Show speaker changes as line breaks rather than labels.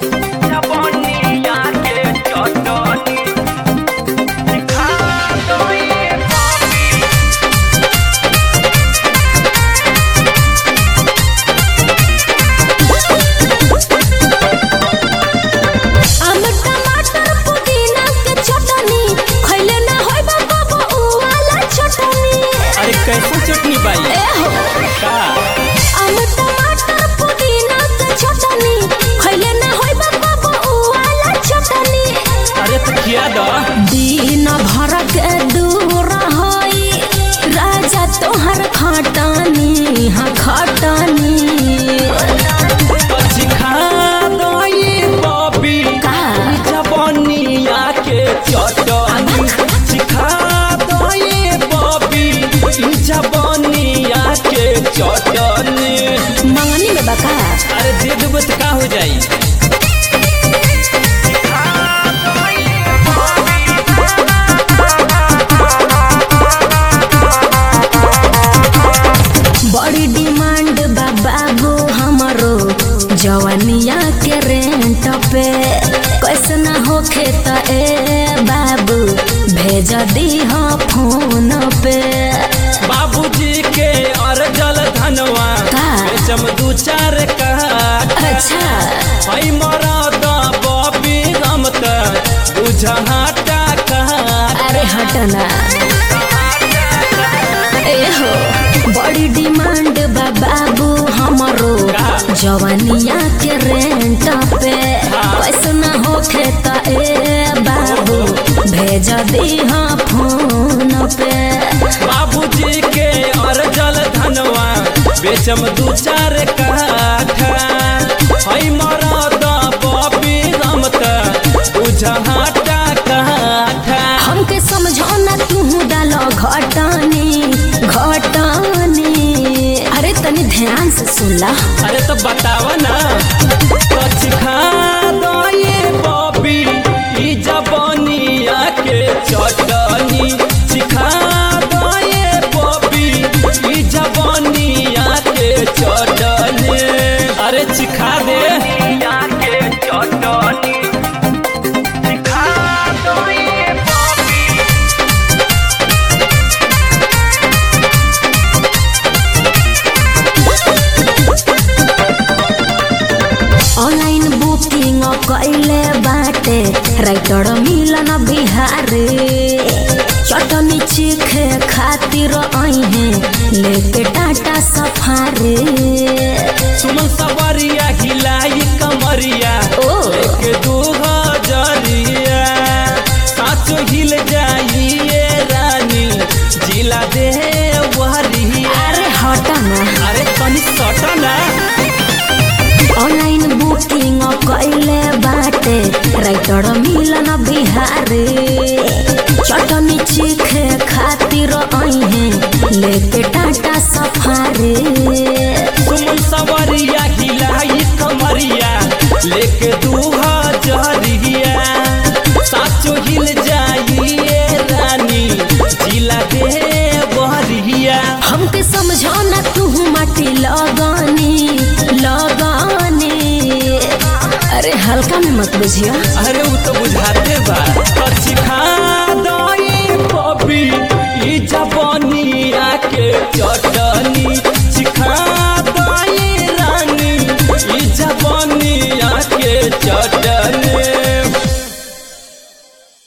जवनिया के चटनी खा गई
आम टमाटर पुदीना के चटनी खइले ना होय बाबा उ वाला चटनी
अरे कैसे चटनी बाई
ए हो
का
आम टमाटर पुदीना के चटनी खइले ना होय बाबा उ वाला चटनी
अरे तो खिया दो
दिन भर के दूर होई राजा तोहर खटनी हाँ खटनी
પછી ખા દો ये बॉबी
का
जवनिया के चटनी सिखा दो ये बॉबी जवनिया के चटनी
मंगनी में बका
अरे दे देबो तो का हो जाई
बड़ी डिमांड बा बाबू हमरो जवनिया के रेंट पे कैसे ना होखे त ए बाबू भेज दी फोन पे
बाबूजी के अर्जल धनवा
का?
बेचम दू चार काठ
अच्छा
हई मरद बॉबी रमत बुझहाटा काठ
अरे हटना ए हो बड़ी डिमांड बा बाबू हमरो
का?
जवनिया के रेंट पे कैसे ना होखे त ए बाबू भेज दी फोन पे
बाबूजी के अर्जल धनवा बेचम दू चार काठा हई मरद बॉबी रमत बुझहाटा काठा
हमके समझो ना तू डालो घटनी घटनी अरे तनी ध्यान से सुन ला
अरे तो बताव ना तो सिखा दो ये बॉबी ई जवनिया के चटनी सिखा दो ये बॉबी ई जवनिया के चटनी अरे सिखा दे
जवनिया के चटनी खा गई
ऑनलाइन बुकिंग कैले बाटे राइटर मिलन बिहारी चटनी चीखे खातिर अहे लेके टाटा सफारी
सुमन सवरिया हिलाई कमरिया
ओ।
एक दू हजरिया साचो हिल जाइए रानी जिला दे वहरिया
अरे हटना
अरे तनी सटा ना
ऑनलाइन बुकिंग कैले बाटे राइटर मिलन बिहारी चटनी चीखे खातिर अहे लेके टाटा सफारी
सुमन सवरिया हिलाई कमरिया लेके दू हजरिया साचो हिल जाइए रानी जिला दे वहरिया
हमके समझो ना तू माटी लगानी लगानी अरे हल्का में मत बुझियो
अरे वो तो बुझाते बा तो सिखा दो ये बॉबी ई जवनिया के चटनी सिखा दो ये रानी ई जवनिया के चटनी